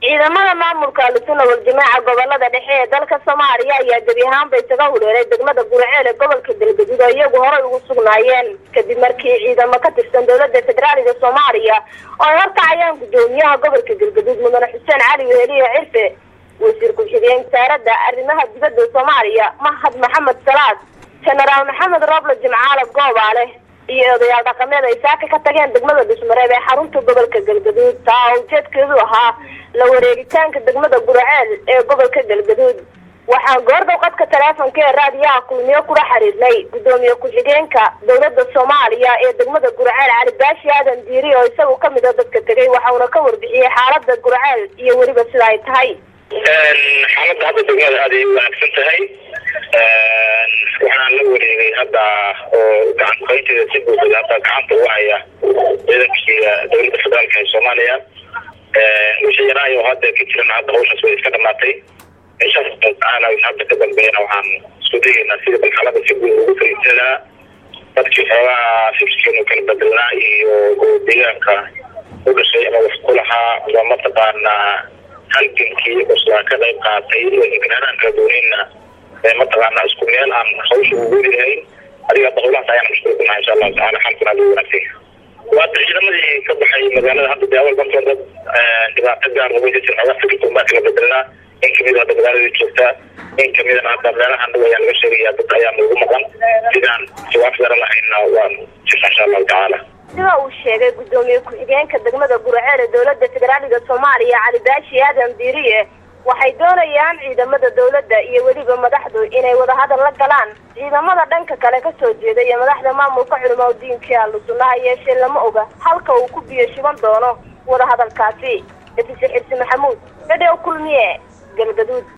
ciidamada maamulka al-sunna wal-jamaaca gobolada dhexe ee dalka soomaaliya ayaa gebi ahaanba isaga hureeray degmada gurceel ee gobolka galgaduud oo iyagu horay ugu sugnaayeen kadib markii ciidamo ka tirsan dowlada federaaliga soomaaliya oo ay horkacayaan guddoomiyaha gobolka galgaduud mudane xuseen cali weheliye cirfe wasiir ku-xigeen wasaaradda arrimaha dibadda soomaaliya mahad maxamed salaad jenaraal maxamed rooble jimcaale goobaale iyo odayaal dhaqameed ay saaka ka tageen degmada dhismareeb ee xarunta gobolka galgaduud taa oo ujeedkeedu ahaa la wareegitaanka degmada guraceel ee gobolka galgaduud waxaan goordhow qadka taleefonka ee raadiyaha kulmiyo kula xiriirnay guddoomiye ku-xigeenka dowlada soomaaliya ee degmada guraceel cali baashi aadan diiri oo isagu kamid a dadka tegay waxauna ka warbixiyey xaalada guraceel iyo weliba sida ay tahay xaaladda hadda degmada aad ay wanaagsan tahay waxaan la wareegay hadda oo gacan qaynteeda si buuxda hadda gacanta u haya ciidankiiga dowladda federaalka ee soomaaliya wixii yaraayo hadda ka jiran hadda hawshaas way iska dhamaatay insha allahu tacaala hadda ka dambeeyana waxaan isku dayeynaa sida bal xaalada si guud ugu fariisan lahaa dadkii xoogaha fikirkeenu kala bedelnaa iyo deegaanka u dhashay ama wax ku lahaa ama mataqaanaa halgankii cuslaa ka qayb qaatay degnaanan kala duwaneyna mataqaana isku meel aan hawsha ugu welihayn adiga hadda howlahaas ayaan mashquul ku nahay insha allahu tacala xalkuna aad u wanaagsan waata ciidamadii ka baxay magaalada hadda dee awal bantoon dad dhibaato gaar uga jir xoogaa fikirkoon baa kala bedelnaa in kamid hadda magaaladii joogtaa in kamidana hadda meelahan dhow ayaa laga sheegaya dad ayaa noogu maqan sidaan jawaab garan lahayna waan jirna insha allahu tacaala sida uu sheegay guddoomiye ku-xigeenka degmada gurceel ee dowlada federaaliga soomaaliya cali baashi aadan diiriye waxay doonayaan ciidamada dowladda iyo weliba madaxdu inay wadahadal la galaan ciidamada dhanka kale kasoo jeeda iyo madaxda maamulka culimaa diinkii ahlu sunnaha yeeshee lama oga halka uu ku biyo shiban doono wadahadalkaasi efise xirsi maxamuud dhadhew kulmiye galgaduud